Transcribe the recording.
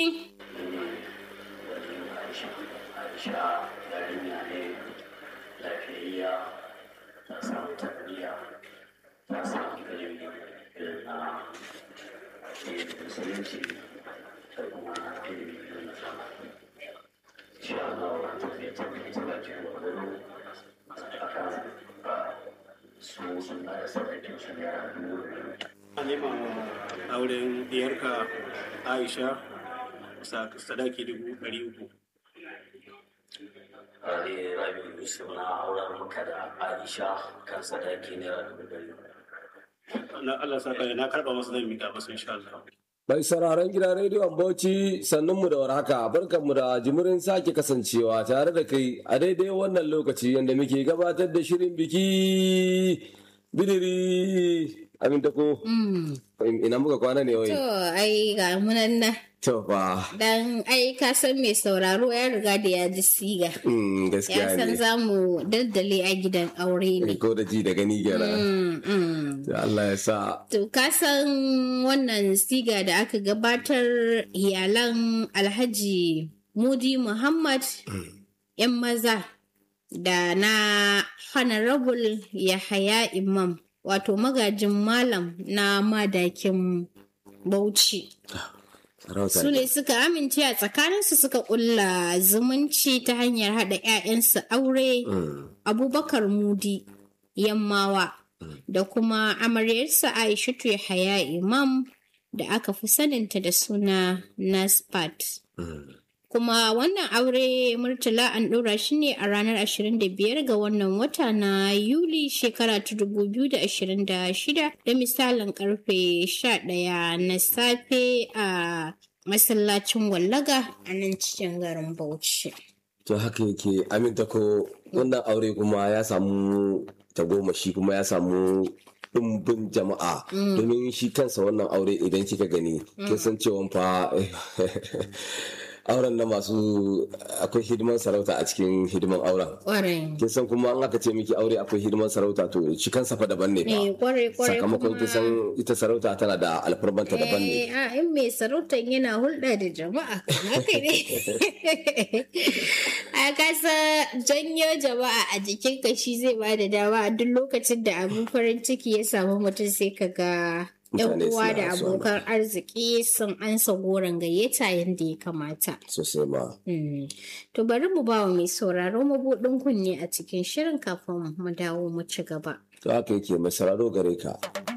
Aisha yarinya ne lafiyayya ta samu tarbiyya ta samu ilimi irin na addinin musulunci da kuma ilimi irin na zamani. Insha Allah ta zai tabbata ta bakin gwagwaro akan su suna da sadakin su naira dubu biyu. a nema wa auren diyarka aisha sa- sadaki dubu ɗari uku Ali Rabi Yusuf na auren maka da Aisha kan sadaki naira dubu ɗari. na Allah sa ka na karɓa masa zan mika masa insha Allah Mai sauraron gidan rediyon Bauchi sannunmu da warhaka barkanmu da jimirin sake kasancewa tare da kai a daidai wannan lokaci yadda muke gabatar da shirin biki bidiri aminta ko ina muka kwana ne wai To, ai ga munan nan. to fa Dan ai ka san mai sauraro ya riga da ya ji siga. mm, Ya gaskiya san ne za mu daddale a gidan aure ne. ko da ji da gani gyara Mm, mm. Allah ya sa To, ka san wannan siga da aka gabatar iyalan Alhaji Mudi Muhammad ‘yan maza da na Honorable Yahaya Imam, wato magajin malam na madakin Bauchi. sarauta Su ne suka amince a tsakaninsu suka ƙulla zumunci ta hanyar haɗa 'ya'yansu aure Mm, Abubakar Mudi Yammawa da kuma amaryarsa Aishatu Yahaya Imam da aka fi saninta da suna Naspat. mm. Kuma wannan aure Murtala an ɗora shi ne a ranar 25 ga wannan wata na Yuli shekara ta 2026 da misalin karfe 11 na safe a masallacin wallaga a nan cikin garin Bauchi. to haka yake aminta ko wannan aure kuma ya samu tagomashi kuma ya samu ɗumbin jama'a domin shi kansa wannan aure idan kika gani kin san cewa fa auren na masu akwai hidiman sarauta a cikin hidiman auren Ƙwarai. kin san kuma an aka ce miki aure akwai hidiman sarauta to shi kansa fa daban ne Eh, fa kwarai kwarai sakamakon kin san ita sarauta tana da alfarmanta daban ne Eh, a in mai sarautar yana hulɗa da jama'a haka ne a kasa janyo jama'a a jikin ka shi zai ba da dama a duk lokacin da abin farin ciki ya samu mutum sai ka ga yan Mutane uwa suna da so. abokan arziki sun ansa goron gayyata yadda ya kamata sosai ma Mm. to bari mu ba wa mai sauraro mabuɗin kunne a cikin shirin kafin mu dawo mu ci gaba to haka yake mai sauraro gare ka